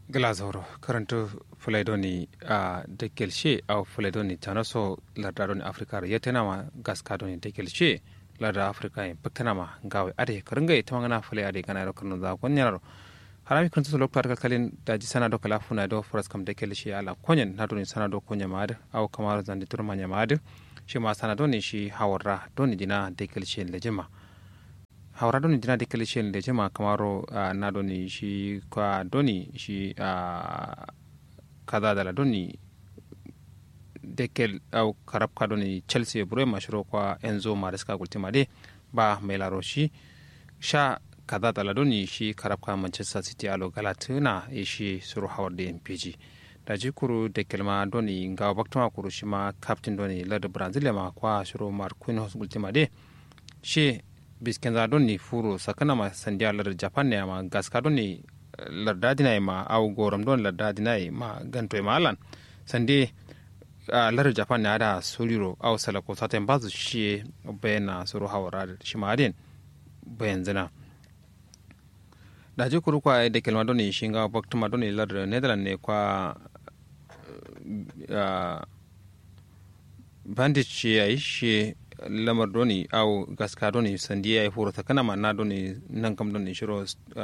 glazoro karanto fulaidoni a dekelshe au fulaidoni tanaso lardadoni afrika ra yetenama gaskadoni dekelshe larda afrika en baktanama gawe ade karanga tamangana fulai ade kana ro karno za konyaro harami kan so loktar kalkalin daji sana do kala funa do foras kam dekelshe ala konyen nadoni sana do konya mad au kamaro zandi turmanya mad shi ma sana doni shi hawarra doni dina dekelshe lejema haura doni dina dekali shen da jama kamaro na doni shi kwa doni shi kaza dala doni dekel au karab ka doni chelsea bure mashiro kwa enzo mariska gultima de ba mai laro shi sha kaza dala doni shi karab ka manchester city alo galatina e shi suru hawar da mpg da ji kuru dekel ma doni ngawa baktama kuru shi ma captain doni lada brazil ma kwa shiro marquinhos gultima de shi biskenza don ni furo sakana ma sandiya lar japan ne ma gaska don ni larda dina ma au goram don larda dina ma ganto ma alan sande lar japan ne ada soliro au salako saten bazu shi bayana suru hawara shi ma den bayan zina da ji kuru kwa da kelma don ni shinga baktuma don ni lar netherland ne kwa bandage ya yi shi lamar doni au gaska doni sandi ya yi horo ta kana na doni nan kam doni shiro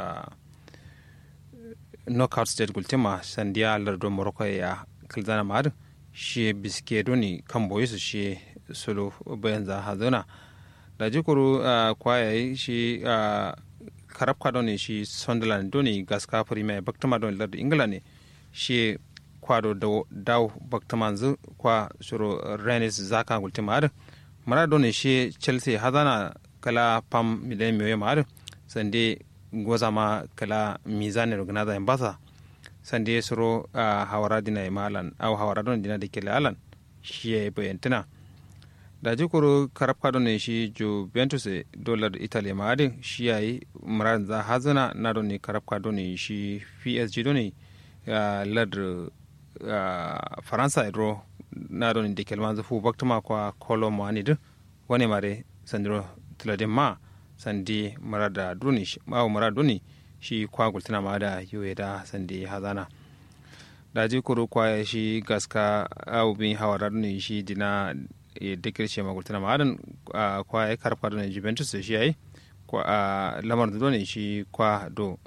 knockout state gultima sandi ya lardo morocco ya kalzana ma'ad shi biske doni kan boye su shi solo bayan za hazana da jikuru kwaya shi karabka doni shi sunderland doni gaska premier baktama doni lardo ingila ne shi kwado daw baktama zu kwa shiro renis zaka gultima ma'ad mara doni shi chelsea hazana kala pam miliyan miyo mar sande goza ma kala mizani rognaza en basa sande soro a hawara dina e malan aw hawara don dina de kele alan shi e bayantina da jikuru karabka don shi juventus e dollar italy ma ade shi yayi mara za hazana na don karabka don shi psg don lad faransa e ro na don de kelma fu baktuma kwa kolo mo ani wani mare sandiro tilade ma sandi marada duni ma marada duni shi kwa gultina ma da yoye da sandi hazana da ji kuru kwa shi gaska au bin hawara duni shi dina e dekirce ma gultina ma adan kwa ya karfa duni juventus shi yayi kwa lamar da duni shi kwa do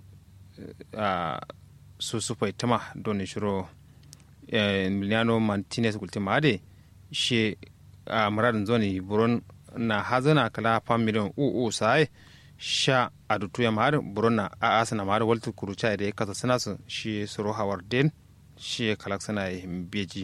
su su tama duni shiro Emiliano Martinez gultima ade she a muradin zoni buron na hazana kala fam miliyon uu sai sha a dutu ya mahar buron na a asana mahar waltu kuruca da ya kasa suna su shi suru hawar den shi kalak sana ya beji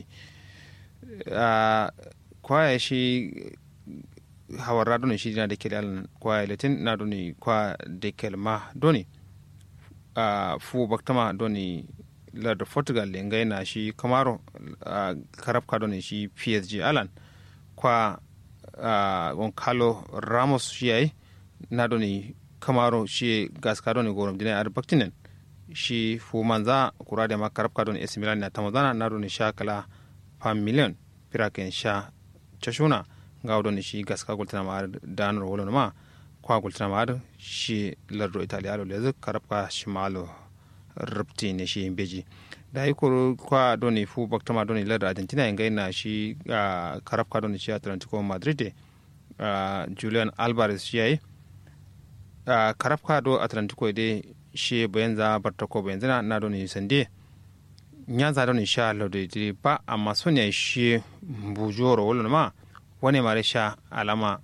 kwaya shi hawar radon shi dina da ke alan kwaya latin na doni kwa da ke ma doni fu baktama doni larda portugal lengai na shi kamaro uh, karab kado ne shi psg alan kwa uh, goncalo ramos shi yayi na doni kamaro shi gas kado ne gorom dina ar baktinen shi fu manza kura da ma karab kado ne AC Milan na tamazana na doni sha kala fam million piraken sha chashuna ga doni shi gas ka gultana ma danar wolo ma kwa gultana ma shi lardo italiano lezu karab ka shimalo rupti ne shi beji da yi koro kwa doni fu baktama doni ladar argentina yin gaina shi a karafka doni shi atlantico madrid julian alvarez shi yayi karafka do atlantico de shi bayan za bartako bayan zana na doni sande nya za doni sha lado de ba amma son ya shi bujoro wala ma wani mare sha alama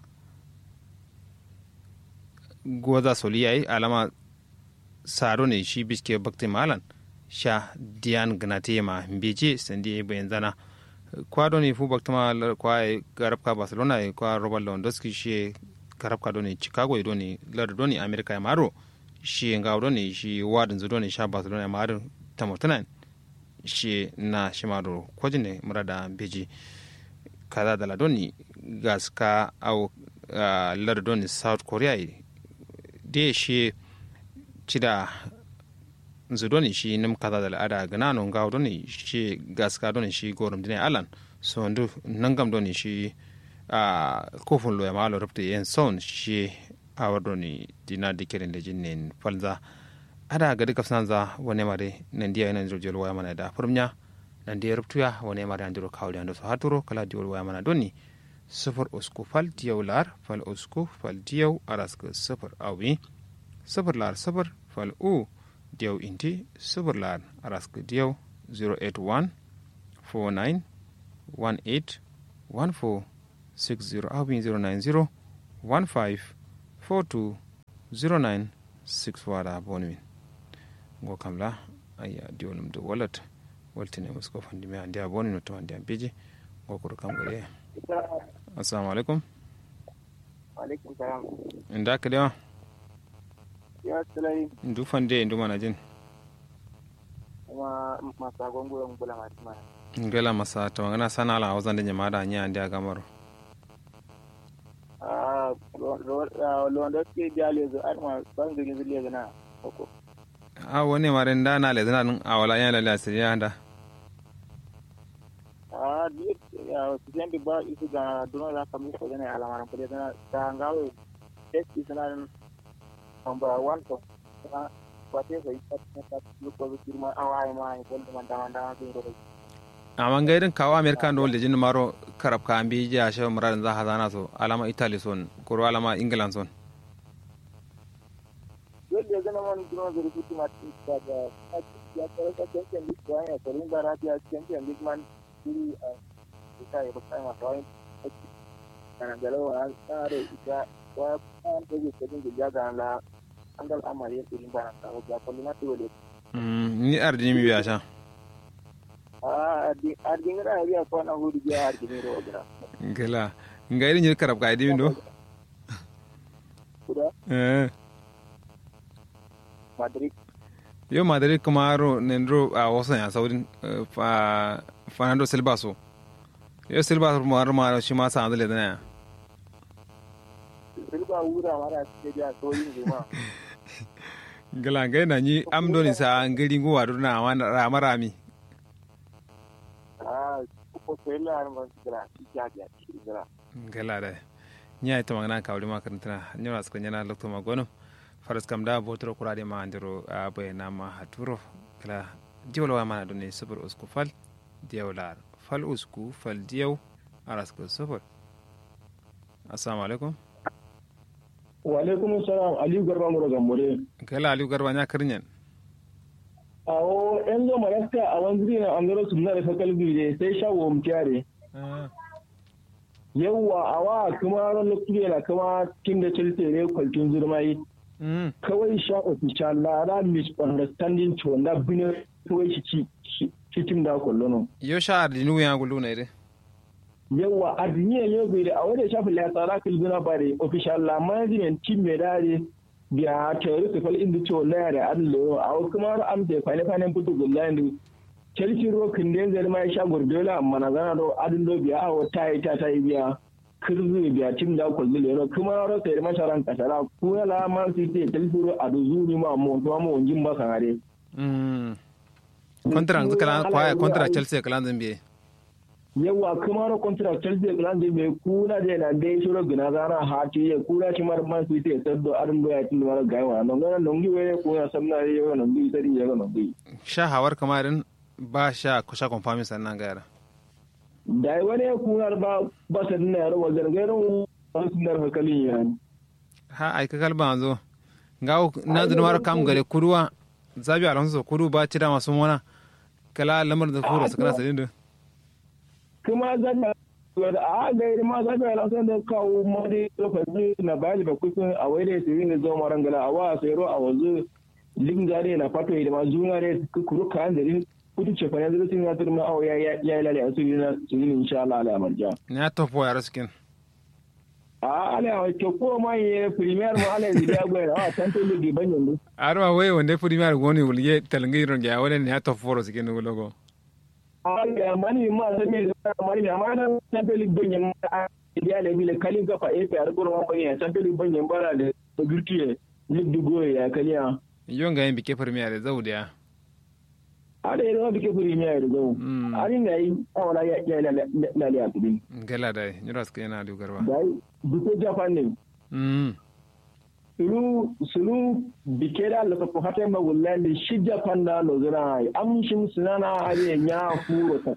goza soli yayi alama saro ne shi biske bakti malan sha diyan gnate ma mbeje sandi bayan zana kwado ne fu bakti ma kwa garabka barcelona e kwa robert lewandowski shi garabka do ne chicago do ne lar do ne america ya maro shi nga do ne shi wadin zo do ne sha barcelona ya maro tamotana shi na shi maro kwaji ne murada mbeje kaza da ladoni gaska au lar do ne south korea de shi cida zudoni shi nim kaza da al'ada gana non ga doni shi gaska doni shi gorum dine alan so ndu nangam doni shi a kofun lo ya malo rupte yen son shi awar doni dina dikirin da jinnin falza ada ga duka sanza wane mare nan dia ina jiro waya mana da furmnya nan dia ruptuya wane mare andiro kawli ando so haturo kala diol waya mana donni sifir usku fal diyaw lar fal usku fal diyaw araska sifir awi sifir lar sifir fal u diyaw inti sifir lar araska diyaw 081 49 18 14 60 awi 090 15 42 09 6 wada bonmin go kamla aya diolum do wallet waltine musko fandi me andi aboni no to andi ambeji go ko kam gare assalamu alaikum alaikum salam inda ka dewa ya tsalai ndu fande ndu mana jin kuma masa gongoyon bula masu mana ngela masa to ngana sana ala wazan de nyamada nya andi agamaro ah londo ke jale zo arma bangin zile na koko a woni mare nda na le zana nun awala ya la asiriya nda ah di ya sijen ba isu ga duno da kamu ko ne alamaran ko da ta ngawo test isna number 1 to na wate ko ita ta ko ko firma awai ma ko da man da da ko ro amma ngairin kawo amerika ndo le jin maro karab ka ambi ja she muradin za hazana so alama italy son ko alama england son yadda zama man duno da rubutu ma ta da ya ta ka champion league ko ya ko rinda rabiya champion league man diri a ita ya ba ma tawai kana da lawa tsare ita wa an ta ji ta dinga jaga la an dal amari ya irin bana ta ga ko na to le ni ardini mi biya sha a ardi ardi ngara ya ko na hudu ya ardi ne ro gra ngela ngairin jin karab ka idi ndo kuda eh madrid yo madrid kamaro nendro a wasan ya saudin fa fernando silva so yo silva mar mar shi ma sa andale dana silba wura mara ce ya so yin juma ngela ngai na ni amdoni sa ngiri nguwa na wana marami a ko ko la har man gra ya ya gra ngela da nya ita magana ka wuri makarantana nyora suka nyana lokto magono faras kam da botoro kurade ma andiro a bayna ma haturo kala jiwlo wa mana dunne subur usku fal diyaw lar fal usku fal diyaw aras ko subur assalamu alaikum wa alaikum salam aliyu garba mu daga mure kala aliyu garba nya kirnyen awo yan zo maraska a wanzuri na angaro su na da fakal bide sai shawo mutiyare yawwa awa kuma ran lokaci na kuma kin da chelsea ne kwaltun zurmai kawai sha official lara misunderstanding to wanda bine kawai shi ci tim da kollono yo sha ardinu ya gulu ne de yawa adiniya ne bai da a wanda shafi la tsara kilbina bare official la management team me dare biya tare su fal inda to la da allo a kuma am da fane fane putu gullandi chelsea ro kinden zai ma sha gurdola amma na zana do adin do biya a wata ita ta yi biya kirzu biya tim da ko zile ro kuma ro sai masharan kasara ku ya la man city chelsea ro adu zuri ma mo to mo njin ba kanare mm kontra kala kwaya kontra chelsea kala zambe yawa kuma ro kontra chelsea kala zambe ku na de na de shiro gina zana hati ya ku na shi mar man city saddo adin do ya tin mar gaiwa non ga non gi we ku na samna yo non gi sari ya non gi sha hawar kamarin ba sha kusa konfamin sannan gara da wani kunar ba ba sa dina yaro wa gargarin wasu nar hakalin ya ha ai ka kalba zo ga na da mara kam gare kuruwa zabi alonso kuru ba ci da masu mona kala lamar da furo su kana sadin da kuma zan da a ga irin ma zabi alonso da kawo mari lokaci na bali ba kusan a wai da su ne zo maran gala a wa sai ro a wazu lingare na fato da ma juna ne kuru kan da kudu ce fana zai sun yatar ma ya ya ya lale a suri na suri insha Allah ala marja ne ya topo ya raskin a ala wa ke ko ma ye premier ma ala zai ya gwaya a tanto ligi ban yanzu arwa wai wanda premier goni wulye talangi ron ya wala ne ya topo ro sikin logo ala mani ma sai me mani ma na tanto ligi ban yanzu ya le bi le kalin ka fa e fa arko ma ban ya tanto ligi ban yanzu bara da gurtiye ligi goye ya kaliya yon ga yin bike premier da zaudiya ada yana bike furi mi ayar gawo ari na yi awala ya ya lale a tudin gala da nyura suka yana da garba dai bike japan ne mm sulu sulu bikeda la ko hata ma wullande shija panda no zira am shim sunana ari nya furo ta